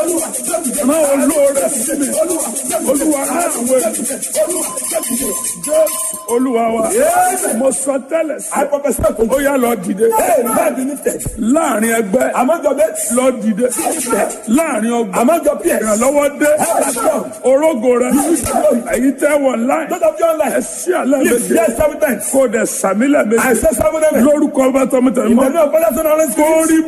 rán olóore sí mi olúwa rán àwọn ènìyàn jẹ́ olúwa wa mo sọ tẹ́lẹ̀ sí ó yá lọ dìde láàrin ẹgbẹ́ lọ dìde láàrin ọgbà ìrànlọ́wọ́ dé orógo rẹ èyí tẹ́ wọ̀ láì ẹ sí àlẹ́ méje kó dẹ̀ sàmílẹ̀ méje lórúkọ bá tọmọtẹmọ mọ́ kó rí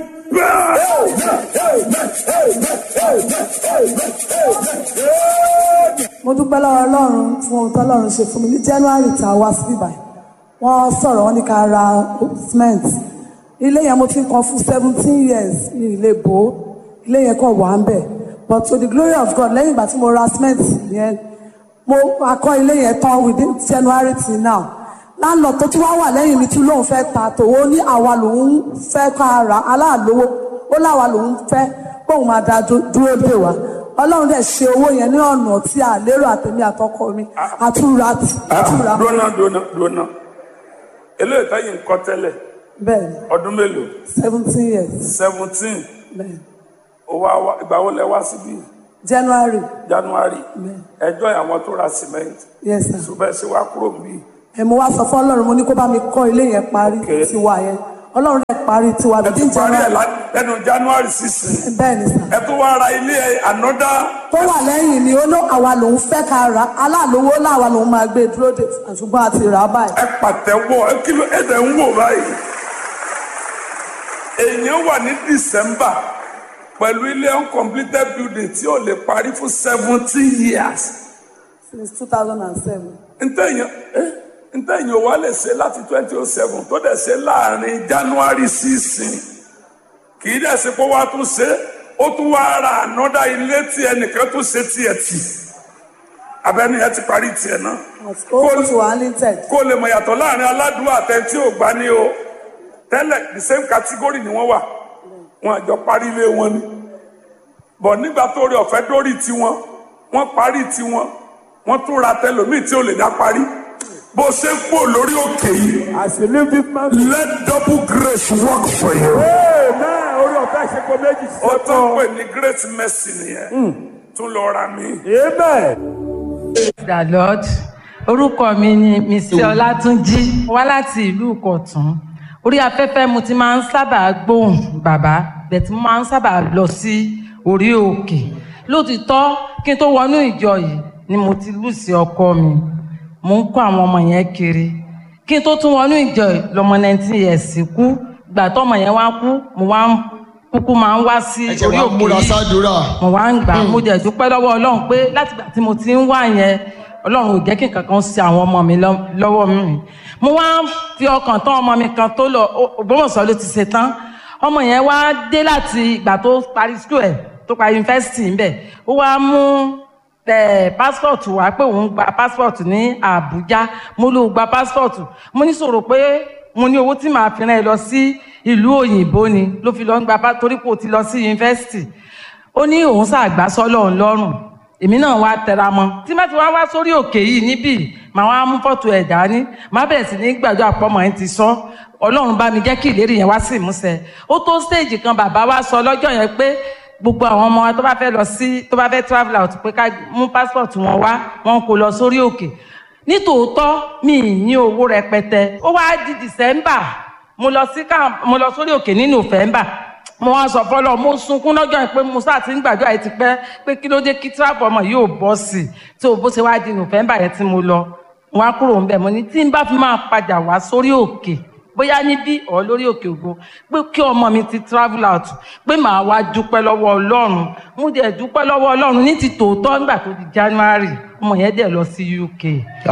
mo dúpẹ́ lọ́wọ́ ọlọ́run fún ohun tó ọlọ́run ṣe fún mi ní january tá a wá sí ibà wọ́n sọ̀rọ̀ wọ́n ní ká ra cement ilé yẹn mo ti ń kan fún seventeen years ní ilé bò ó ilé yẹn kàn wà ń bẹ̀ but to the glory of God lẹ́yìn ìgbà tí mo ra cement yẹn mo akọ́ ilé yẹn tán within january till now láńlọ tó tún wá wà lẹ́yìn mi tún lóun fẹ́ ta tòwó ní àwa lòun fẹ́ ká ra aláàlówó ó láwa lòun fẹ́ kóun máa da dúró dè wá ọlọ́run dẹ̀ ṣe owó yẹn ní ọ̀nà tí a lérò àtẹ̀mí àtọkọ mi àtúra àtúra dúnà dúnà dúnà eléyìí táyì ń kọ́ tẹ́lẹ̀ bẹ́ẹ̀ ni ọdún mélòó seventeen years seventeen bẹ́ẹ̀ ni ìgbà wo lẹ wá síbí january january bẹ́ẹ̀ ẹjọ́ àwọn tó ra cement yes sir ṣùgbọ́n ẹ ṣe wá kúrò níbí ẹ mo wá sọ fún ọlọ́run mo ní kó bá mi kọ́ ilé yẹn parí Okay. tiwa yẹn ọlọ́run dẹ̀ parí tiwa ẹ bíi tún parí ẹ january lá- lẹ́nu january sixteen bẹ́ẹ̀ ni sir ẹ tún wá ra ilé ẹ ànọ́dá tó wà lẹ́yìn ni ó ló àwa lòun fẹ́ ká ra aláàlówó láwa lòun máa gbé dúró dè ṣùgbọ́n a ti rà á báyìí ẹ pàtẹ́wọ́ ẹ kí ló ẹ dẹ̀ ń wò báyìí èèyàn wà ní december pẹ̀lú ilé uncompleted building tí ò lè parí fún seventeen years since two thousand and seven ntẹ̀yìn eh, ntẹ̀yìn ò wá lè ṣe láti twenty oh seven tó dẹ̀ ṣe láàrin january sísìn kì í dẹ̀ ṣe pé wàá tún ṣe ó tún wá ra ànọ́dá ilé tí ẹnìkan tún ṣe tiẹ̀ tì abẹ́ni ẹ ti parí tiẹ̀ náà ó ti wà limited kó lè mọ̀ yàtọ̀ láàrin aládùúgbò àtẹ̀tí ò gbá ní o tẹ́lẹ̀ the same category ni wọ́n wà wọn àjọ parí ilé wọn ni bọ̀ nígbà tó rí ọ̀fẹ́ dórí tiwọn wọ́n parí tiwọn wọ́n tún ra tẹlòmíì tí ò lè dá parí bó ṣe ń pò lórí òkè yìí As you live this man. let double grace work for you. Amen. Orí ọ̀fẹ́ ṣe kó méjì sí ó tó ń ọ̀tọ̀. pè ní great mercy nìyẹn tún lọ ra mi. Amen. the lord orúkọ mi ni mr ọlátúnjí wá láti ìlú ìkọ̀tún orí afẹ́fẹ́ mo ti máa ń sábà gbóhùn bàbá bẹ̀tí mo máa ń sábà lọ sí orí òkè lótìtọ́ kí n tó wọnú ìjọ yìí ni mo ti lù sí ọkọ mi mo ń kó àwọn ọmọ yẹn kiri kí n tó tún wọnú ìjọ yìí lọmọ nineteen years kú gbà tọmọ yẹn wá kú mo wá ń kúkú máa ń wá sí ẹ̀jẹ̀ orí wa òkè múra yìí sádùúrà. mo wá ń gbà mo dẹ̀ dúpẹ́ lọ́wọ́ ọlọ́run pé látìgbà tí mo ti ń wá yẹn ọlọ́run ò jẹ́ kí nǹkan kan ṣe àwọn ọmọ mi lọ́- lọ́wọ́ mi mo wá ń fi ọkàn tán ọmọ mi kan tó lọ Ó- Ògbómọ̀ṣọ́ ló ti ṣe tán ọmọ yẹn wá dé láti ìgbà tó parí school ẹ̀ tó parí yunifásitì ńbẹ̀ ó wá mú ẹ passport wá pé òun gba passport ní Àbújá mo ló gba passport mo ní sọ̀rọ̀ pé mo ní owó tí màá fi rán ẹ lọ sí ìlú òyìnbó ni ló fi lọ ń gba pa- torí pé o ti lọ sí yunifásitì ó ní òun ṣàgbá sọ́lọ̀ òun lọ́rùn èmi náà wá tẹra mọ́ tí má ti wá wá sórí òkè yìí níbí màá wá mú fọ́tò ẹ̀ dání màá bẹ̀rẹ̀ sí ní gbàdúrà pọ́mọ ẹ̀ ti sọ ọlọ́run bá mi jẹ́ kí ìlérí yẹn wá sí ìmúṣẹ ó tó stage kan bàbá wa sọ lọ́jọ́ yẹn pé gbogbo àwọn ọmọ wa tó bá fẹ́ lọ sí tó bá fẹ́ travel out pé ká mú passport wọn wá wọn kò lọ sórí òkè nítòótọ́ mi ì ní owó rẹpẹtẹ ó wá di december mo lọ sí ká mo lọ sórí òkè ní november mo wá sọ fọlọ mo sunkún lọ́jọ́ yẹn pé mo sáà ti ń gbàdúrà yìí ti pẹ́ pé kí ló dé kí tíráàpù ọmọ yìí ò bọ́ sí i tí o bó ṣe wá di november yẹn tí mo lọ mo wá kúrò ń bẹ̀ mo ní tí n bá fi máa padà wá sórí òkè bóyá níbí ọ̀ lórí òkè ògo pé kí ọmọ mi ti travel out pé màá wá dúpẹ́ lọ́wọ́ ọlọ́run mo dẹ̀ dúpẹ́ lọ́wọ́ ọlọ́run ní ti tòótọ́ nígbà tó di january ọmọ yẹn dẹ̀ lọ sí uk.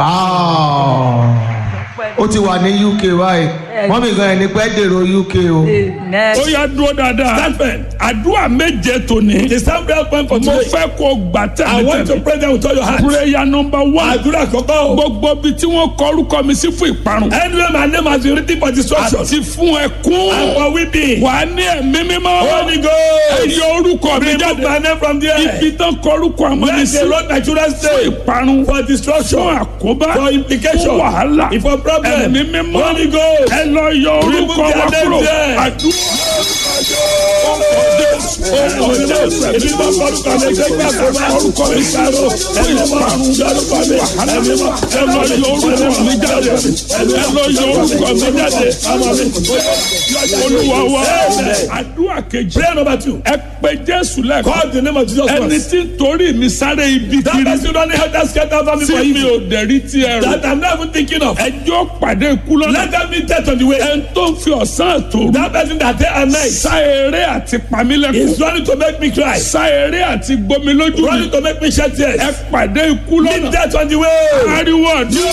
ó ti wà ní uk báyìí wọ́n mi gan ẹni pẹ́ dèrò uk o. amen. ó yá dúró dáadáa àdúrà méje tòní. The sound prayer point for mo today. fẹ́ kó gbà I want to tẹ̀mítẹ̀mí. pray them with all your heart. prayer number one. Àdúrà kọ́kọ́ o. gbogbo ibi tí wọ́n kọ orúkọ mi sí fún ìparun. Anyway, my name has been written for destruction. àti fún And ẹkún. for weeping. wà á ní ẹ̀mí mímọ́. Holy Ghost. ẹ yọ orúkọ mi Remove jáde. my name from there. ibi tán kọ orúkọ àmọ́ mi Let sí. the road my children fún stay. ìparun. For destruction. fún àkóbá. For implication. fún wàhálà. For problem. ẹ̀mí mímọ́. Holy Ghost. ẹ lọ yọ Remove orúkọ their wa name kúrò. there. àdúrà. Èmi máa forúkọ mi jẹ́ kí àgbẹ̀ máa forúkọ mi sáró. Ẹ̀mí máa ń dárúkọ mi. Ẹ̀mí máa ẹ lọ yọ orúkọ mi jáde. Ẹ lọ yọ orúkọ mi jáde. Àmọ́ mi. olúwa wa àdúrà kejì Prayer number two. ẹ pé jésù lẹ́kọ̀ọ́ Call the name of Jesus ẹni once. tí ń torí mi sáré ibi That kiri person don't have that scared over me tí for mi you. ò dẹ̀rí tí ẹ rò That I'm not even thinking of. ẹjọ́ pàdé ikú lọ́nà Let them be dead on the way. ẹni tó ń fi ọ̀sán àtòrú That person that day and night sá eré àti pamílẹ́kùn is running to make me cry. sá eré àti gbomi lójú mi Running to make me shed tears. ẹ pàdé ikú Be lọ́nà dead on the way. ariwo ọdún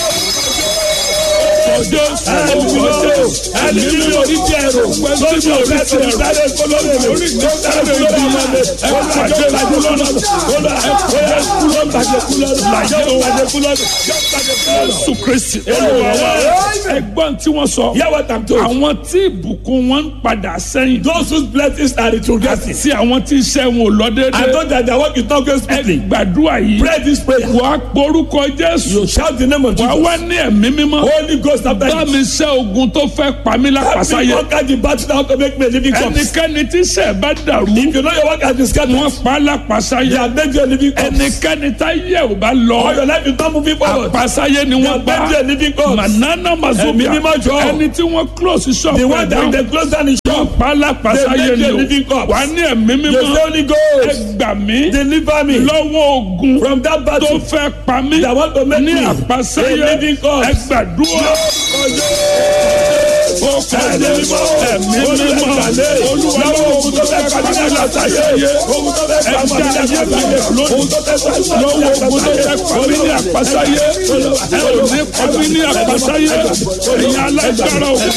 ọjọ́ ẹni tí mi ò ní jẹ ẹrù lójú ọ̀rẹ́ tó ń sáré kólórí rẹ̀ orí tó ń sáré kólórí ọmọ mi ó ń bàjẹ́ bàjẹ́ kúlọ́nà ó lọ ẹ ẹ kúlọ́ bàjẹ́ kúlọ́nà bàjẹ́ bàjẹ́ kúlọ́nà jésù kristi olúwa wa ẹgbọ́n tí wọ́n sọ Hear what I'm told. àwọn tí ìbùkún wọn ń padà sẹ́yìn Those whose blessings are retrogressing. tí àwọn tí iṣẹ́ wọn ò lọ I déédéé know that their work is not going smoothly. gbàdúrà yìí Pray this prayer. wàá porúkọ jésù You shout the name of wàá Jesus. wá ní ẹ̀mí mímọ́ Holy Ghost after bá you. mi ṣẹ́ ogun tó fẹ́ pa mí Help me lápasáyé conquer the battle now to make me a living corpse. ẹnikẹ́ni tí iṣẹ́ bá dàrú If you know your work has been scattered, wọ́n pa á they lápasáyé have made you a living corpse. ẹnikẹ́ni tá yẹ ò bá All lọ your life is not moving forward. àpasáyé ni They wọ́n have gbá made you a living corpse. manana Ẹ̀mí mazobia mímọ́ jọ. ẹni tí wọ́n close shop The one that down they close down the shop. pa á lápasáyé They make ni you a o living corpse. wà á ní ẹ̀mí You say mímọ́ Holy ẹ Ghost. gbà mí Deliver me lọ́wọ́ ogun from that tó battle. fẹ́ pa mí That want to make ní me àpasáyé a living ẹ corpse. gbàdúrà ó kọjá ẹ̀mí mímọ́ olúwa lọ́wọ́ ogun tó fẹ́ pa mí ní àpasáyé Ogun tó fẹ́ pa mí ní àpasáyé. Ogun tó fẹ́ pa mí ní lọ́wọ́ ogun tó fẹ́ pa mí ní àpasáyé ẹ ò ní pa mí ní àpasáyé ẹ̀yin alágbára o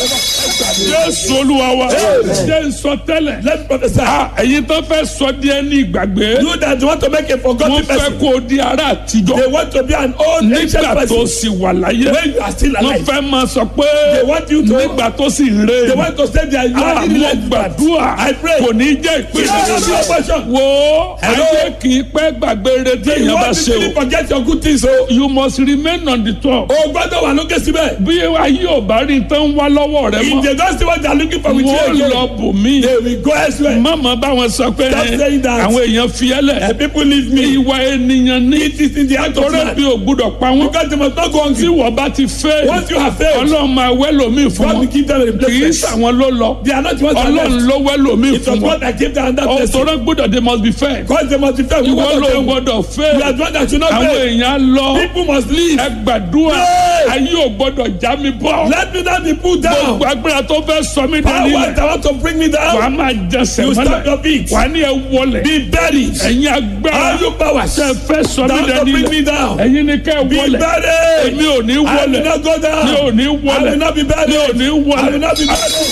Jésù olúwa wa jẹ́ nsọ tẹ́lẹ̀ Let me prophesy. ẹ̀yin tó fẹ́ sọ díẹ̀ ní ìgbàgbé You that want to make a wọ́n forgotten fẹ́ person. kó o di ara àtijọ́ They want to be an old ancient nígbà tó person. sì wà láyé When you are still wọ́n alive. fẹ́ máa sọ pé They want you to. nígbà tó sì ń They rè want to say that you are in àmọ́ life. gbàdúrà I pray. kò ní jẹ́ ìpè You are not your portion. wo Hello? ayé kì í pẹ́ gbàgbé retí You èèyàn bá want ṣe me o to forget your good things o. you must remain on the top O gbọ́dọ̀ wà lókè síbẹ̀. bí ayé ò bá rí tán wá lọ́wọ́ rẹ If mọ́ they don't see what they are looking for with you wọ́n again. lọ bò mí They will go elsewhere. mama báwọn sọ pé Stop saying that. àwọn èèyàn fi ẹlẹ And people leave me. ìwà ènìyàn ní It is in the act of torí man. bí o gbúdọ̀ pa wọn Because they must not go tí hungry. wọ́n bá ti fẹ́ Once you have failed, ọlọ́run máa wẹ́ lómi fún God will wọn give them a kì í replacement. sàwọn ló lọ They are not the ones that ọlọ́run left. ló wẹ́ lómi It fún was wọn God that gave them that blessing. ọ̀tọ̀rọ̀ gbọ́dọ̀ they must be fair Because they must be fair. We ìwọ want ló to gbọ́dọ̀ fẹ́ You are the one that should not àwọn fail. èèyàn lọ People must leave. ẹ gbàdúrà Pray. ayé ò gbọ́dọ̀ já mi bọ́ Let me not be put down. gbogbo agbára tó fẹ́ sọ mí dání Power lẹ̀ that want to bring me wàá down. máa jẹsẹ̀ You stand mọ́lẹ̀ your feet. wàá ní ẹ wọlẹ̀ Be buried. ẹ̀yin agbára All you powers tẹ fẹ́ sọ that mí want to dání bring me lẹ̀ down. ẹ̀yin ni kẹ́ ẹ Be wọlẹ̀ buried. èmi ò ní I will wọlẹ̀ not go down. mi ò ní I wọlẹ̀ will not be buried. mi ò ní I will wọlẹ̀ not be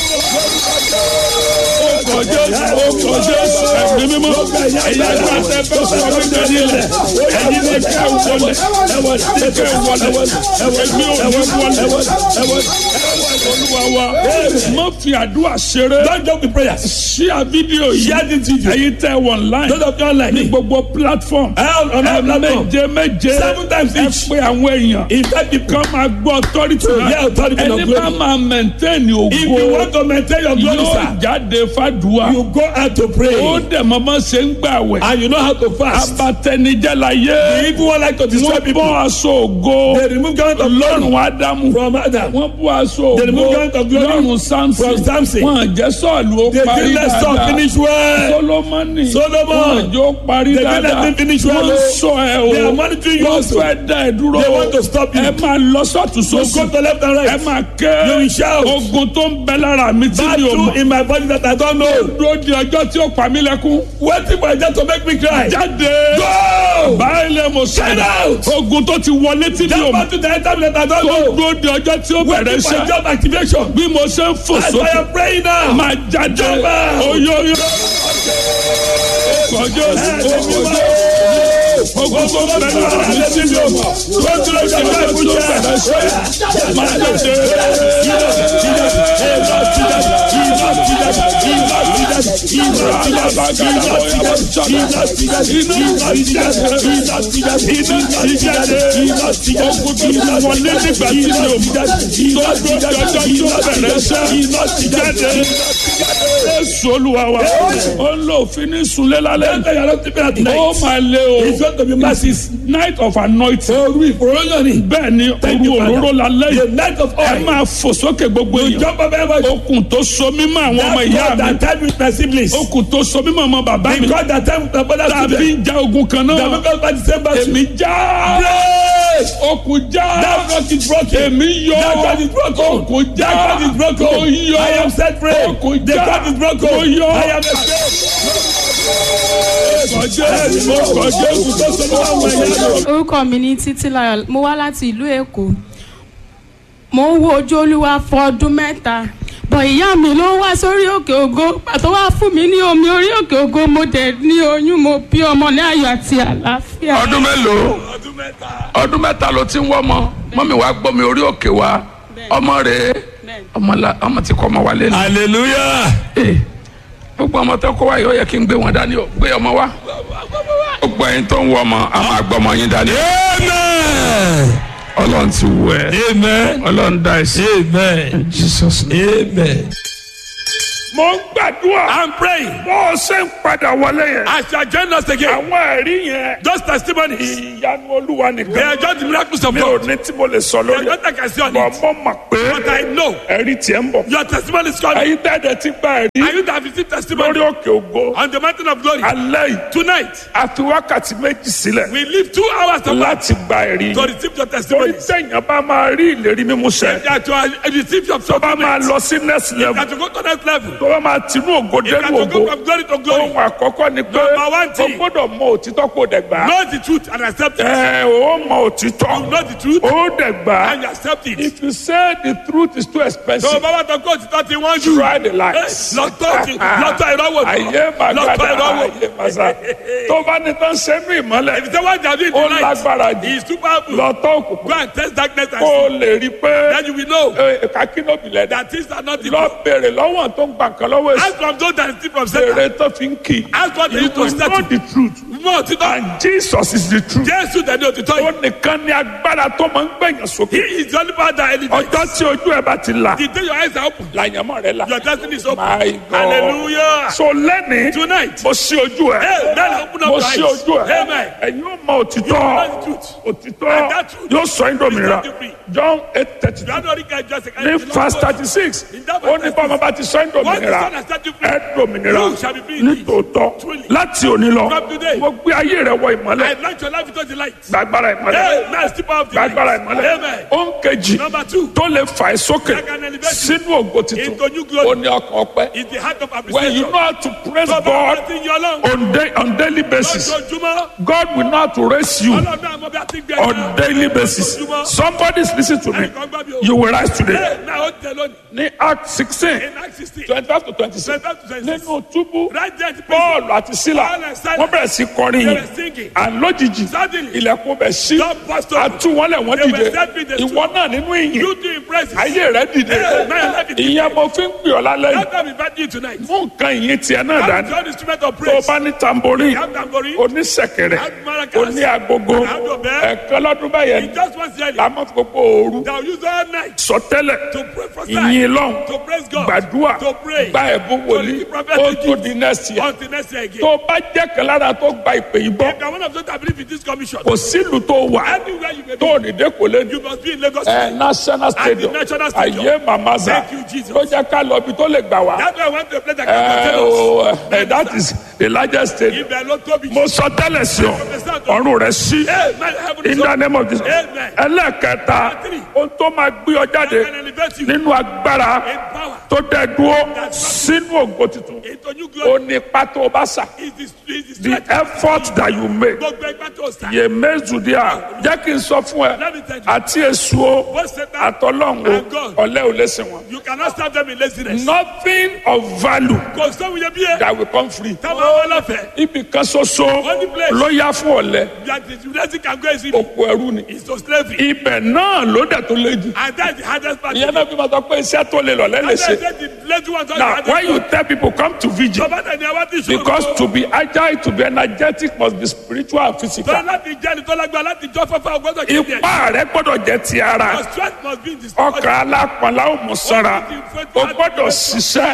buried. ọkọ̀ jésù ọkọ̀ jésù ẹ̀mí mímọ́ ẹ̀yin agbára tẹ fẹ́ sọ mí dání lẹ̀ ẹ̀yin ni kẹ́ ẹ wọlẹ̀ ni kẹ́ ẹ wọlẹ̀ èmi ò ní wọlẹ̀ olúwa wa má fi àdúrà ṣeré Don't joke with prayers. ṣíà fídíò yìí Share this video. ẹ̀yin tẹ wọ̀ online Those of you online. ní gbogbo platform Hell on our platform. méje méje Seven times ẹ each. pé àwọn èèyàn In fact, if, kan máa gbọ́ authority náà Yeah, authority of ẹni glory. bá máa maintain if you ògo want to maintain your glory, yóò sir, jáde fàdúrà you go out to pray. ó dẹ̀ mọ́ bá ṣe ń gbà wẹ̀ And you know how to fast. abatẹnijẹ́ la yé The evil one like to destroy wọ́n people. bọ́ aṣọ ògo They remove garment of lọ́rùn glory ádámù from Adam. wọ́n bọ́ aṣọ They remove ògo garment of glory lọ́rùn samson from Samson. wọ́n jẹ́ sọ́ọ̀lù ó They parí didn't let Saul dáadáa finish well. solomoni Solomon. wọ́n jọ parí They didn't let dáadáa him finish well, wọ́n oh. sọ ẹ o They are monitoring you wọ́n also. fẹ́ dá ẹ dúró They o want to stop you. ẹ máa lọ sọ́tún So sósì go to left and ẹ right. máa ké You will shout. ogun tó ń bẹ lára mi tí mi ò Battle mọ̀ in my body that I don't know. dúró di ọjọ́ tí ó pa mí lẹ́kún Waiting for death to make me cry. jáde Go! báyìí lè mo sọ Get out! ogun tó ti wọlé tí mi ò That mọ̀ battle that I that I don't tó know. dúró di ọjọ́ tí ó bẹ̀rẹ̀ Waiting for iṣẹ́ job activation. bí mo ṣe ń fò As I sókè am praying now. máa jáde Jump out! oyoyo kọjọ ogun tó ń bẹ lára mi tí mi ò mọ̀ tó dúró di ọjọ́ tí ó bẹ̀rẹ̀ iṣẹ́ máa jáde. Ogun tó ti wọlé nígbà tí mi ò mọ̀ tó dúró di ọjọ́ tí ó bẹ̀rẹ̀ iṣẹ́ jáde. jésù olúwa wa ó ń lo òfin ní sunlé lálẹ́ Tell you are not sleeping at night. ó máa lé o It's going to be massive. night of anointing Òru ìfòròyìn ni. bẹ́ẹ̀ ni Thank you, òru Father. òróró lálẹ́ The yìí night of ẹ oil. máa fò sókè gbogbo You èèyàn jump up everybody. okùn tó so mímọ́ àwọn ọmọ That's ìyá God mi that time with my siblings. okùn tó so mímọ́ ọmọ bàbá mi Because that time with my brother's tàbí children. ń ja ogun kan The náà members by the same battle. èmi já Praise. okùn já That God is broken. èmi yọ That God is broken. okùn já That God is broken. mo yọ I am set free. okùn The já God is broken. mo yọ I am escaped. Jésù mo kọ Jésù tó so mímọ́ àwọn ìyá mi. orúkọ mi ní títílayọ̀ mo wá láti ìlú èkó mo ń wo ojú olúwa fún ọdún mẹ́ta bọ̀ ìyá mi ló wá sórí òkè ògo pàtó wá fún mi ní omi orí òkè ògo mo dẹ̀ ní oyún mo bí ọmọ ní ayọ̀ àti àlàáfíà. ọdún mélòó ọdún mẹ́ta ló ti ń wọ́ ọmọ mọ́mí wa gbọ́ mi orí òkè wa ọmọ rẹ̀ ọmọ la ọmọ ti kọ́ ọmọ wa lé ní. Hallelujah. gbogbo ọmọ tó kọ́ wa yìí ó yẹ kí n gbé wọn dání o gbé ọmọ wa gbogbo ẹyin tó ń wọ ọmọ a máa gbọ́ ọmọ yín dání. Amen. ọlọ́run ti wù ẹ́ Amen. ọlọ́run dá ẹ sí. Amen. jesus name. Amen. mo ń gbàdúrà I'm praying. bó o ṣe ń padà wọlé yẹn As you are joining us again, àwọn ẹ̀rí yẹn those testimonies, ìyanu olúwa they nìkan are just the miracles of mi ò God. ní tí mo lè sọ There is lórí ẹ̀ nothing I can say on bọ̀ it. mo mọ̀ pé But I know ẹ̀rí tiẹ̀ ń bọ̀ your testimony is coming. ẹ̀yin tẹ́ẹ̀dẹ̀ ti gba ẹ̀rí And you that have received lórí testimony òkè ògo on the mountain of glory alẹ́ yìí tonight, a fi wákàtí méjì sílẹ̀ we leave two hours to láti gba ẹ̀rí to receive your torí testimonies. tẹ̀yàn bá máa rí ìlérí mímú ṣẹ That you are receive your tó bá máa supplement. lọ sí next level That you go to next level. tó bá máa tinú ògo That dénú you ògo go from glory to glory. ohun àkọ́kọ́ ni pé Number one o thing. gbọ́dọ̀ mọ òtítọ́ kó dẹ̀ gbà Know the truth and accept it. ẹ o mọ òtítọ́ Know the truth ó dẹ̀ gbà and you accept it. if you say the truth is too tó o expensive bá wà tó kó òtítọ́ ti wọ́n jù. try the lies. lọ́tọ̀ ti lọ́tọ̀ ìrọ́wọ́ tó. ayé lọ́tọ̀ màgàdà ìrọ́wọ́. ayé màsà tó bá ní tán sẹ́nu ìmọ́lẹ̀ If the one that did ó the light lágbára jù is too powerful, lọ́tọ́ go òkùnkùn and test darkness and kó o see. lè rí i pé Then you will know kakínóbì lẹ́dá that things are not the lọ béèrè lọ́wọ́ tó ń gbà kan lọ́wọ́ èsì Ask from those that steal from Satan. béèrè tó fi ń kì í Ask what they you used to will set know you. the truth Mọ̀ òtítọ́. and Jesus is the truth Jésù tẹ̀lé òtítọ́ ó yìí. nìkan ní agbára tó máa ń gbẹ̀yàn He sókè is the only power that elevates. ọjọ́ tí ojú ẹ̀ bá ti là The day your eyes are open, làyànmọ́ rẹ̀ là your destiny is open. My God. Hallelujah. so lẹ́ni Tonight, mo ṣí ojú ẹ̀ Hey, now open up mo your ṣí eyes. ojú ẹ̀ Amen. ẹ̀yin ó mọ òtítọ́ You know the truth. òtítọ́ And that truth yóò sọ yín dòmìnira will set you free. John eight thirty you are not only just a ní verse thirty six In that ó verse ní bọ́mọ bá ti sọ yín Once the dòmìnira Son has set you free, ẹ dòmìnira you shall be free ní indeed. tòótọ́ Truly. láti òní lọ From today. mo gbé ayé rẹ wọ ìmọ́lẹ̀ I launch your life into the light. gbàgbára ìmọ́lẹ̀ Hey, now step out of the gbàgbára light. ìmọ́lẹ̀ Amen. ó ń kejì Number two, tó lè fà ẹ́ sókè I can elevate you sínú ògo tuntun into new glory. ó ní ọkàn ọpẹ́ is the heart of when you appreciation. know how to praise Tó bá God bá ti yan Ọlọ́run on, day, on daily basis lójoojúmọ́, God will know how to raise you Ọlọ́run náà mọ bí a ti gbé on ẹ̀ka. daily basis Lójoojúmọ́. somebody is listening to me Ẹnìkan gbọ́ mi o. you will rise today Hey, náà ó tẹ lónìí. ní Act sixteen In Acts 16, twenty five to twenty six 25 to 26. nínú túbú Right there at the Paul prison, àti Sílà Paul and Silas, wọ́n bẹ̀rẹ̀ sí kọrin they yìí were singing. and lójijì Suddenly, ilẹ̀kùn bẹ̀ sí God burst open. àtú wọn lẹ̀ wọ́n They were dìde set free, they ìwọ náà nínú ìyìn You do impress us. ayé rẹ dìde Hey, man, let it- ìyẹn mo fi ń pè ọ́ lálẹ́ yìí That's why we invite you tonight. mú nǹkan ìyìn tiẹ̀ náà Have dání the instrument of tó o praise. bá ní tamborí Have tambourine. oníṣẹ̀kẹ̀rẹ̀ Have maracas. oní agogo Have your bell. ẹ̀kan lọ́dún báyẹn In just one year, la máa fi gbogbo ooru they'll use all night sọtẹ́lẹ̀ to pray for ìyìn lọ́hùn to praise God, gbàdúrà to pray, gba ẹ̀bùn wòlíì to prophetic ó tó di next year until next year again. tó o bá jẹ́ kan lára tó gba ìpè yìí bọ́ If you're one of those that believe in this commission, kò sílùú tó wà anywhere you may tó be, ò ní dé kò lé you must be in Lagos. ẹ national stadium national stadium. ayé mamaza Thank you, Jesus. ló jẹ́ ká lọ ibi tó lè gbà wá That's why I went to a place that ẹ can contain us. o ẹ that is the largest stadium Ibẹ̀ ló tóbi. mo sọ tẹ́lẹ̀ sí ọ ọ̀run rẹ̀ sí Amen. Heaven is in the open. name of Jesus Amen. ẹlẹ́ẹ̀kẹta ohun tó máa gbé ọ jáde I can elevate you nínú agbára in power tó dẹ dúró sínú ògo tuntun into new ó glory. ní pátó o bá sà Is the, is the the strength. effort that you make Gbogbo ẹgbẹ́ tó sá. yè méjìdíà jẹ́ kí n sọ fún ẹ Let me tell you. àti èso o Both Satan àtọ́lọ́hún and God. o ọ̀lẹ́ ò lè sìn wọn. You cannot serve them in laziness. nothing of value Kò sóhun yẹ bí ẹ. that will come free. Táwọn ọmọ ọlọ́fẹ̀. ibì kan ṣoṣo Only place. ló yá fún ọ̀lẹ́ That is blessing can go easily. òkú ẹrú ni. It's to slavery. ibẹ̀ náà ló dẹ̀ tó lé jù. And that's the hardest part. ìyẹn náà fi máa sọ pé iṣẹ́ tó lè lọ And lẹ́lẹ̀ that's ṣe. the lazy ones. are the now hardest when you part. tell people come to vigil Bàbá tẹ̀ ní àwọn tí ìṣòro. because to be agile to be energetic must be spiritual and physical. Tọ́lá láti jẹ́ ẹni tó lágbára láti jọ́ fẹ́fẹ́ ọgbọ́dọ̀ kéde ẹ̀. ipá rẹ gbọ́dọ̀ jẹ́ ti ara Your strength must be in the ọkàn alápọ̀nlá ò mú sanra o gbọ́dọ̀ ṣiṣẹ́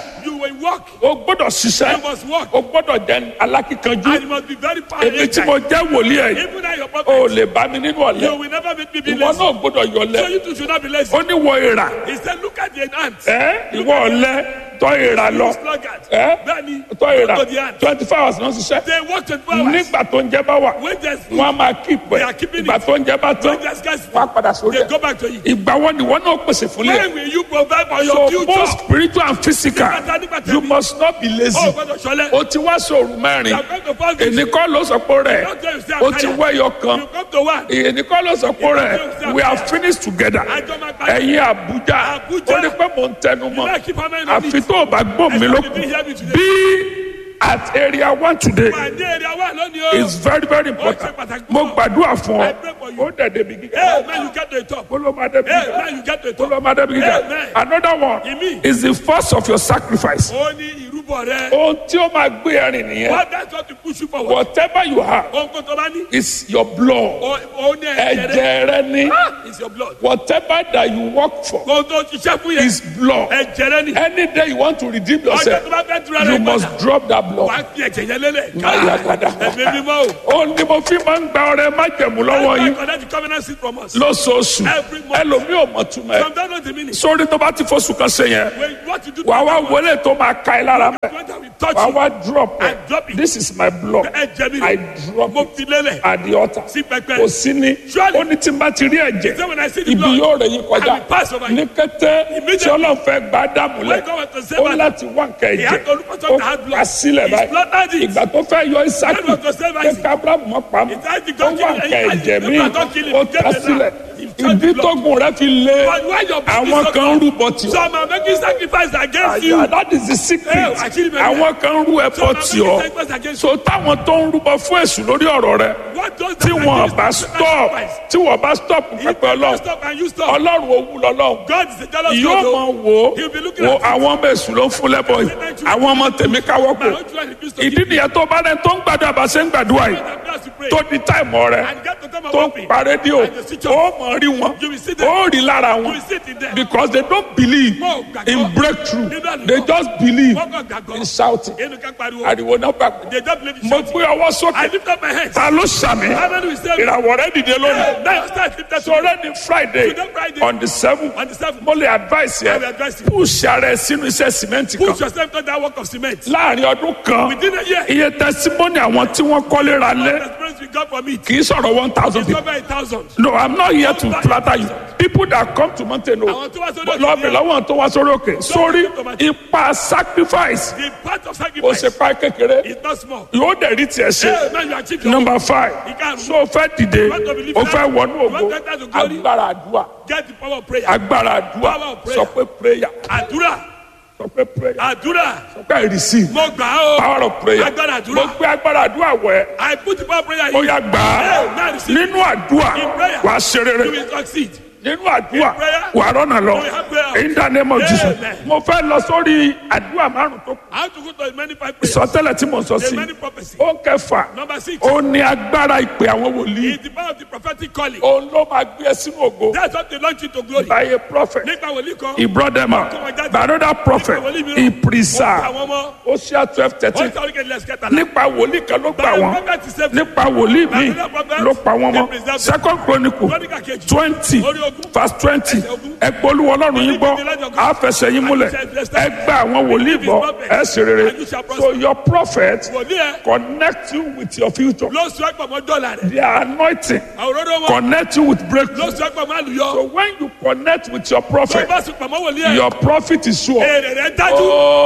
will walk. o gbọ́dọ̀ ṣiṣẹ́ You must walk. o gbọ́dọ̀ jẹ́ alákíkanjú And you must be very powerful. èmi tí mo jẹ́ wòlíì ẹ̀ Even though your o prophet, lè bá mi nínú you ọ̀lẹ́ will never make me be ìwọ lazy. náà gbọ́dọ̀ So yọlẹ̀ you too should not be lazy. ó ní wọ ìrà He said, look at the ant. ẹ ìwọ ọ̀lẹ́ tọ́ ìrà lọ Sluggard. ẹ Bẹ́ẹ̀ni, tọ́ ìrà go to the ant. twenty four hours náà ṣiṣẹ́ They work 24 hours. nígbà tó ń jẹ bá wà When there's food, wọn a máa kí They ìpẹ́ are keeping ìgbà it. tó ń jẹ bá tán when there's scarcity, wọn á padà sórí they ẹ̀ go back to you. ìgbà wo ni wọn náà pèsè fún lẹ When will you provide for your so future? both spiritual and physical Nígbàtà- nígbàtà you mi. must not be lazy Oh, gbọ́dọ̀ ṣọlẹ̀. o ti wá sóòrù mẹ́rin You are going to fall victim. ènì kọ́ ló sọ pé rẹ̀ Don't tell yourself o ti tired. wẹ́yọ kan You come to one. ènì kọ́ ló sọ pé rẹ̀ we are finished together Àjọ máa parí. ẹ̀yin Àbújá Àbújá. ó ní pé mò ń tẹnu You mọ́ like keep hammer in on àfi it. tó o bá gbọ́ mi ló Except you didn't hear me today. bí at area one today Wà ní èrè wa lónìí o. is very very important mo gbàdúrà fún ọ ó dẹ̀ débi gíga Hey, man, you get to the top. ó ló máa débi Hey, gíga man, you get to the ó ló top. máa débi gíga Amen. another one Ìmí. is the first of your sacrifice Ó ní ìrúbọ rẹ. ohun tí ó máa gbé ẹrin nìyẹn What that's what to push you forward. whatever you have Ohun kò tó bá ní. is your blood Ó ó ní ẹ̀jẹ̀ rẹ. ẹ̀jẹ̀ rẹ ní Ah, It's your blood. whatever that you work for Ohun tó ṣiṣẹ́ fún yẹn. is blood Ẹ̀jẹ̀ rẹ ni. any day you want to redeem Ọjọ́ yourself tó bá fẹ́ tura you rẹ must padà. drop that blood. Wà á fi ẹ̀jẹ̀ yẹn lélẹ̀. Ayagada. Ẹ̀mí mímọ́ o. ó ní mo fi máa ń gba ọrẹ májẹ̀mú lọ́wọ́ That's why yín connect the covenant seed from us. lóṣooṣù Every month. ẹlòmíì ò mọ̀ túmọ̀ ẹ̀ Some don't know the meaning. sórí tó bá ti fóṣù kan ṣe yẹn When what you do to wà wá that one, wọlé tó máa ka ẹ lára mẹ́ when that will touch wà you, wá drop I drop ẹ it. this is my blood ẹ̀jẹ̀ mi I rẹ̀. drop Mo it fi lélẹ̀. at the altar Sí pẹpẹ. kò sí ní Surely. ó ní tí n bá ti rí ẹ̀jẹ̀ Say when I see the ibi blood, yóò rẹ̀ yín kọjá I will pass over you. ní kété tí Immediately. ọlọ́run fẹ́ gbá dàmú lẹ̀ When God went to save ó Adam, láti wá nǹkan he had ẹ̀jẹ̀ to look for ó something that had blood. kà sílẹ̀ He slaughtered báyìí it. ìgbà tó fẹ́ yọ Ísákì When God was saved pé Isaac, kábírámù mọ́ pamọ́ He tried to ó go wá kill him. nǹkan He- ẹ̀jẹ̀ he- mi he don't kill him. ó He kà gave the sílẹ̀ lamb. He tried ìdí the blood. tógun rẹ fi lé But why your àwọn business kan ń rúbọ tì ọ́ Some are making sacrifice against you. àyà that is the secret Eh, àṣírí bẹ̀rẹ̀. àwọn kan ń rú ẹbọ Some are tì making ọ́ sacrifice against so táwọn tó ń rúbọ fún èṣù lórí ọ̀rọ̀ rẹ What does tí that wọn against bá you? stop Sacrifice. tí wọn bá stop If pẹpẹ you Ọlọ́run stop and you stop, Ọlọ́run owó lọ́lọ́run God is a jealous yóò God. mọ oh. wò He'll be looking ó at you. àwọn ọmọ èṣù ló ń fún lẹ́bọ̀ yìí àwọn ọmọ tèmi káwọ́ My kò own children refuse to ìdí give me. nìyẹn tó bá rẹ tó ń gbàdúrà bá ṣe ń gbàdúrà yìí That prayer to pray. tó di táìmù rẹ And get to time of tó ń hoping. pa rédíò And you switch ó off. mọ̀ rí wọn You will sit there. ó rí lára You wọn will sit in there. because they don't believe Mo gbàgbọ́. in breakthrough Nínú àlùkò. they just believe Wọ́n kàn gbàgbọ́. in shouting Inú ká pariwo. ariwo náà gbàgbọ́ They don't believe in mo shouting. gbé ọwọ́ I sókè lift up my hands. ta ló sàmì How many will say? ìràwọ̀ rẹ dìde lónìí Now your start lifted to sọ̀rọ̀ ní friday Today Friday. on the seventh On the seventh. mo lè advice I will yẹ advise you. push ara ẹ sínú iṣẹ́ sìmẹ́ǹtì Put kan yourself to that work of cement. láàrin ọdún kan Within a year. iye testimony àwọn tí wọ́n kọ́lé ra lé The experience we got from it. kì í sọ̀rọ̀ one thousand It's people over a thousand. no i'm not here to flatter you people that come to mountain o Àwọn tó wá sórí òkè lọ́ọ̀bì yẹn. lọ́wọ́ tó wá sórí òkè sórí ipa sacrifice The part of ó sacrifice ṣe pa kékeré is not small. yóò dẹ̀ rí tiẹ̀ ṣe. Hey, man, you achieve your number five Ìkarùn-ún. so o fẹ́ dìde want to believe o that? fẹ́ wọnú You ògo want to enter to glory? agbára àdúrà Get the power of prayer. agbára àdúrà Power of prayer. sọ pé prayer Àdúrà. sọ pé prayer Àdúrà. sọ pé receive Mo gbà á o. power of prayer Agbára àdúrà. mo gbé agbára àdúrà wẹ̀ I put the power of prayer ó in. yá gbà á Hey, man, receive. nínú àdúrà In prayer. wàá ṣe You rere will succeed. nínú àdúrà In prayer. wàá rọ́nà lọ You will have prayer. in the name of Jesus Amen. mo fẹ́ lọ sórí àdúrà márùn tó kù I have to go to many five prayers. ìsọtẹ́lẹ̀ tí mo sọ There's sí many prophecy. ó kẹfà Number six. ó ní agbára ìpè àwọn wòlíì It's the power of the prophetic calling. òun ló máa gbé ẹ sínú ògo. That's what they launch you to glory. by a prophet. Nípa wòlíì kan. He brought them out. By another prophet, he preserved. Àwọn ọmọ. Hosea twelve Wọ́n thirteen. sọ wípé let's get along. Nípa wòlíì kan ló gbà By a wọ́n. prophet is saved. Nípa wòlíì By mi another prophet, ló pa wọ́n they mọ́. preserved. Second chronicle Chronicle kejì. twenty Orí ogún. verse twenty. Ẹsẹ̀ ogún. Ẹgbẹ́ olúwa ọlọ́run yín gbọ́. A fẹsẹ̀ yín múlẹ̀. Ẹgbẹ́ àwọn wòlíì gbọ́. Ẹ sì rere. So your prophet Wòlíì ẹ connect you with your future. ló sọ ẹ̀pọ̀ mọ́ dọ́là rẹ̀. Their anointing Àwòrán wọn connect you with ló breakthrough. sọ ẹ̀pọ̀ mọ́ àlùyọ. So when you connect with your Tó prophet, bá sùn pàmò wòlíì ẹ̀. your profit is sure. Èrè rẹ̀ dájú.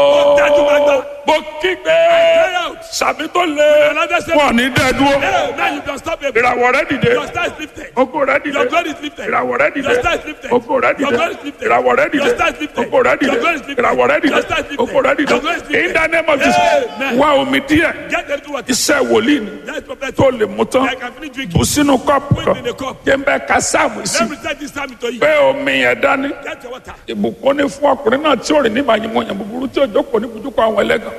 Ó dájú gbangba. mo kígbe cry out. sàmì tó lé Another step. wọn ní dẹ́dúró Hey, now you can stop it. ìràwọ̀ rẹ dìde Your star is lifted. ogo rẹ dìde Your glory is lifted. ìràwọ̀ rẹ dìde Your star is lifted. ogo rẹ Your dìde glory is lifted. ìràwọ̀ rẹ dìde Your star is lifted. ogo rẹ dìde Your glory is lifted. ìràwọ̀ rẹ dìde Your star is lifted. ogo rẹ dìde Your glory is lifted. in the name of Jesus Amen. wá omi díẹ̀ Get them to what? iṣẹ́ wòlíì ni That's prophetic. tó lè mú tán I can finish drinking. bù sínú kọ́ọ̀pù Put kan it in a cup. jẹ́ ń bẹ́ ka sáàmù sí Let me take this time to you. pé omi yẹn dání Get your water. ìbùkún ní fún ọkùnrin náà tí ò rìn ní màyìmọ̀ yẹn búburú tí ò jókòó ní bùdúkọ àwọn ẹlẹ́gàn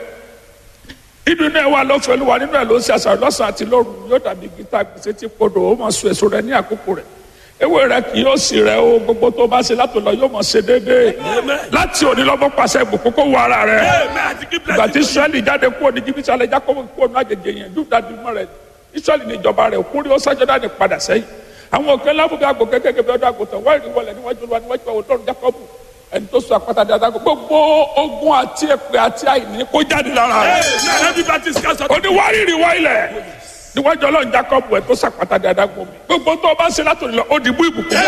nínú iná ẹ wà lọ́fẹ̀ẹ́ ló wà nínú ẹ̀ ló ń ṣe àṣàrò lọ́sàn àti lóru yóò dàbí gíta gbèsè tí kodò ó máa so èso rẹ̀ ní àkókò rẹ̀ ewé rẹ kì yóò sì rẹ o gbogbo tó bá ṣe látò lọ yóò mọ ṣe déédéé láti òní lọ́mọ pàṣẹ ìbùkún kó wọ ara rẹ ìgbà tí israẹli jáde kúrò ní jìbìtì alẹ jákòó kúrò ní àjèjì yẹn júdà dùnmọ rẹ israẹli ní ìjọba rẹ kúrò ó sájọdá ní padà sẹ́yìn àwọn òkè ńlá fún bí àgbò kékeré bí ọdún àgùntàn wọ́n ìrìn wọlé níwájú olúwa níwájú àwọn ọlọ́run jákọ́bù ẹni tó sọ àpáta dáadáa gbogbo ogun àti èpè àti àìní kó jáde lára rẹ oníwárìrì wá ilẹ̀ níwájú ọlọ́run jákọ́bù ẹ̀ tó sàpáta dáadáa gbọ́ mi gbogbo tó o bá ṣe látòlù lọ ó dìbò ìbùkún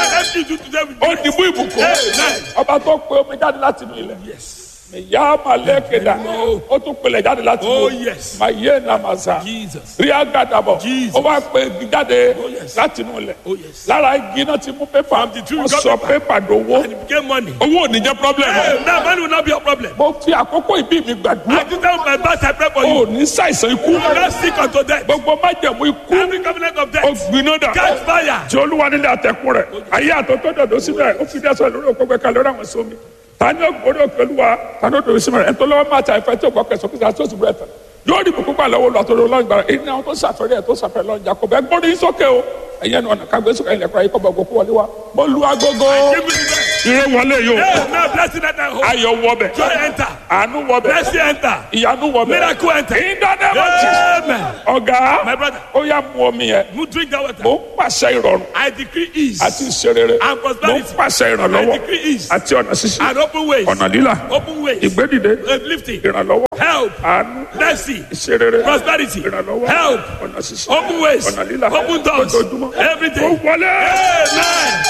ó dìbò ìbùkún ọba tó pe omi jáde láti inú ilẹ̀ ìyá malẹ́kẹ̀dá ó tún pelẹ̀ jáde láti Oh, inú yes. màyé nàmàzà Jesus. ríà gàdàbọ̀ Jesus. ó wá pe igi jáde yes. láti inú ilẹ̀ Oh, yes. lára igi náà ti mú pépà From the tree wọ́n we got sọ paper. pépà dowó And it became money. owó ò ní jẹ́ problem Hey, now money will not be a problem. mo fi àkókò ìbí mi gbàdúrà I do tell my boss I pray for o you. ò ní ṣàìsàn ikú You will not sick unto death. gbogbo májẹ̀mú ikú Every covenant of ó death. gbiná dà Catch fire. tí olúwa nílé àtẹkùn rẹ ayé àtọ́tọ́ dọ̀dọ̀ síbẹ̀ ó fi dẹ́sọ̀ lórí òkú gbẹ̀ka lórí àwọn sómi tani ògbóni òkè olúwa tani òdòdó síbẹ̀ rẹ ẹ̀tọ́ lọ́wọ́ máa ta ìfẹ́ tí ògbọ́ kẹsàn-án kìsà tó sì búrẹ́ tán yóò rí bùkún gbà lọ́wọ́ lọ́tọ́rọ́ lọ́yìn gbàrà èyí ni àwọn tó ṣàfẹ́rẹ́ ẹ̀ tó ṣàfẹ́rẹ́ lọ́yìn jà kó bẹ́ẹ̀ gbọ́dọ̀ yín sókè o ẹ̀yẹ́ ni ọ̀nà kágbé sókè ilẹ̀kùn ayé kọ́bọ̀ ògùn wọlé wa mo lu agogo Give me the death. ire wọlé yìí o Hey, now blessing that I hold. ayọ̀ wọbẹ̀ Joy enter. àánú wọbẹ̀ Blessing enter. ìyanu wọbẹ̀ Miracle enter. ìdánimọ̀tì Amen. ọ̀gá My brother. ó yá mu omi yẹn You drink that water. mo ń pàṣẹ ìrọ̀rùn I decree ease àti ìṣerere And prosperity. mo ń pàṣẹ ìrànlọ́wọ́ I decree ease. àti ọ̀nà ṣíṣí and open ways. ọ̀nà lílà Open ways. ìgbédìde Uplifting. ìrànlọ́wọ́ Help. àánú Mercy. ìṣerere Prosperity. ìrànlọ́wọ́ Help. ọ̀nà ṣíṣí Open ways. ọ̀nà lílà Open doors. ojoojúmọ́ ó Everything. wọlé Amen.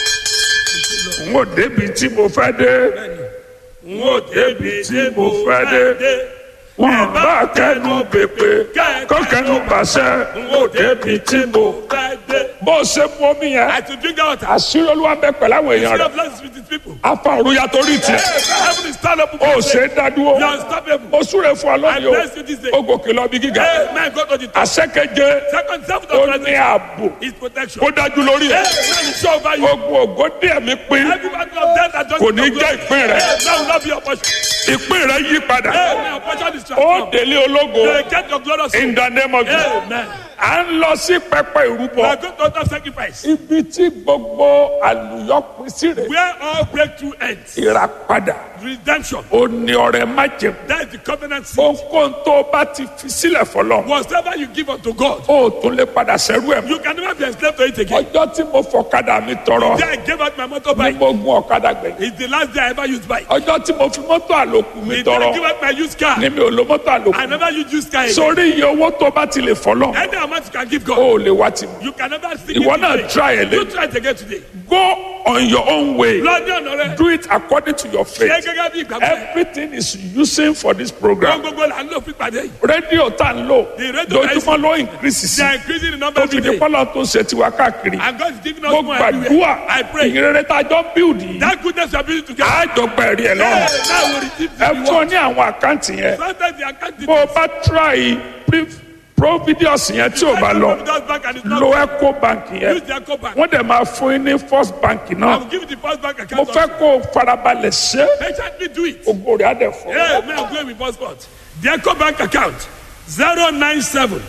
n ò débi tí mo fẹ́ dé n ò débi tí mo fẹ́ dé wọn bá kẹnu pèpè kó kẹnu pàṣẹ n ò débi tí mo bó o ṣe mú omi yẹn I to drink that water. àṣírí olúwa bẹ pẹ̀lú àwọn èèyàn Instead rẹ̀ of blessings with his people. afa òrùya torí tiẹ̀ Heaven is stand up. o ṣe é dádúró You are unstoppable. o súre fún ọ lónìí I bless you this day. o o gòkè lọ bí gíga Amen. Go to the top. àṣẹkẹjẹ Second, seventh ó of ní translation ààbò is protection. kó dájú lórí ẹ Amen. It's sure over you. ogun ògo díẹ̀ mi pín Every battle of death that just Kò ní jẹ́ ìpín rẹ. That will not be your portion. ìpín rẹ yí padà Amen. Your portion is ó transformed. délé ológo You will get your glorious in the name of Jesus Amen. à ń lọ sí pẹpẹ We ìrúbọ are going to altar sacrifice. ibi tí gbogbo àlùyọ pín sí rè Where all breakthrough ends. ìràpadà Redemption. ó ní ọrẹ májèm That is the covenant seed. ohunkóhun tó o bá ti fi sílẹ̀ fọlọ́ Whatever you give unto God, ó tún lè padà sẹ́rú ẹ̀ mọ́. you can never be enslaved to it again. ọjọ́ tí mo fọ̀kadà mi tọrọ The day I gave out my ni motorbike mo gun ọ̀kadà gbẹ̀yìn is the last day I ever used bike. ọjọ́ tí mo fi mọ́tò àlòkù mi The day I tọrọ gave out my used car, ni mi ò lo mọ́tò I àlòkù never used used car again. sórí iye owó tó bá ti lè fọlọ́ Any amount you can give God, ó lè wá tì mí you can never stick ìwọ it náà today. try ẹ̀ You lé try it again today. go on your own way Lọ́dún ọ̀nà rẹ̀, do it according to your ṣé faith gẹ́gẹ́ bí ìgbàgbọ́ ẹ̀. everything is using for this Ohun program gbogbo là ń lò fún ìpàdé yìí. rédíò tá ń lò The radio lójúmọ́ ló increase sí They are increasing the number tó every fi di day. pọ́lọ́ tó ṣe tiwa káàkiri And God is giving us mo more gbàdúrà everywhere. I pray. ìrere tá a jọ build yìí That goodness you are building together. àjọpọ̀ ẹ̀rí ẹ̀ Hey, lọ́rùn now we receive ẹ the fún ọ reward. ní àwọn àkáǹtì yẹn Sometimes the account bó o details. bá try pre- providius yẹn tí o bá lọ Providence Bank and it's not lo eco bank yẹn Use the Eco Bank. wọ́n dẹ̀ máa fún yín ní first bank I náà will give you the first bank mo account. fẹ́ also. kó o farabalẹ̀ ṣe Patiently do it. ògo rẹ̀ á dẹ̀ fọ́ Hey, may I go with passport? The Eco Bank account 097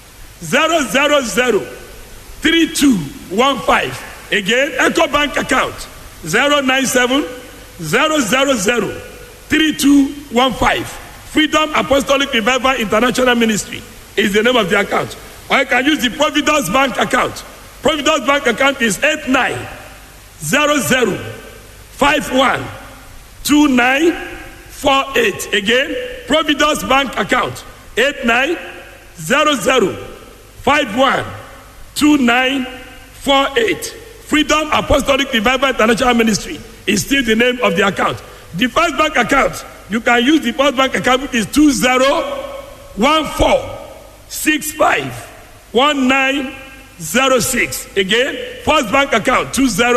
000 3215. Again, Eco Bank account 097 000 3215. Freedom Apostolic Revival International Ministry is the name of the account. Or you can use the Providence Bank account. Providence Bank account is 8900 51 2948. Again, Providence Bank account 8900512948. Freedom Apostolic Revival International Ministry is still the name of the account. The first bank account, you can use the first bank account which is 2014651906. Again, first bank account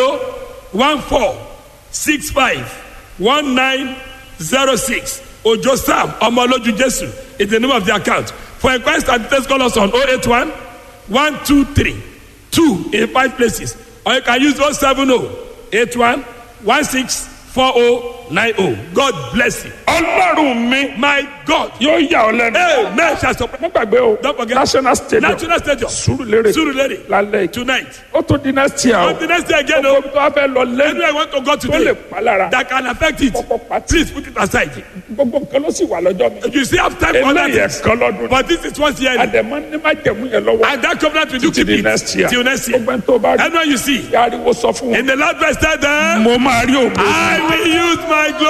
2014651906. Ojo Sam Omoloju Jesu is the name of the account. For inquiries and details, call us on 081 123 2 in five places. Or you can use 070 81 1640 nine oh God bless you. ọlọ́run mi My God. yóò yà ọ́ lẹ́nu. Amen. Shall support. mo gbàgbé o Don't forget. national stadium National Stadium. Surulere Surulere. lálẹ́ yìí. Tonight. ó tún di next year o. On the next day again, gbogbo oh, ibi tó wá fẹ́ lọ lẹ́nu anywhere I want to go tó lè today pa lára. that can affect it, kọ́kọ́ pati. please put it aside. gbogbo nǹkan ló sì wà lọ́jọ́ mi. You still have time for other eléyìí things. ẹ̀kan lọ́dún. But this is once yearly. àdèmọ́ ní má jẹ̀mú yẹn lọ́wọ́. And that covenant will do títí keep di it next year. till next year. gbogbo ẹni tó bá rí. Anyone you see yàrá wo sọ fún wọn. in the last verse, tell them, mo máa rí ògo. I will use my glory.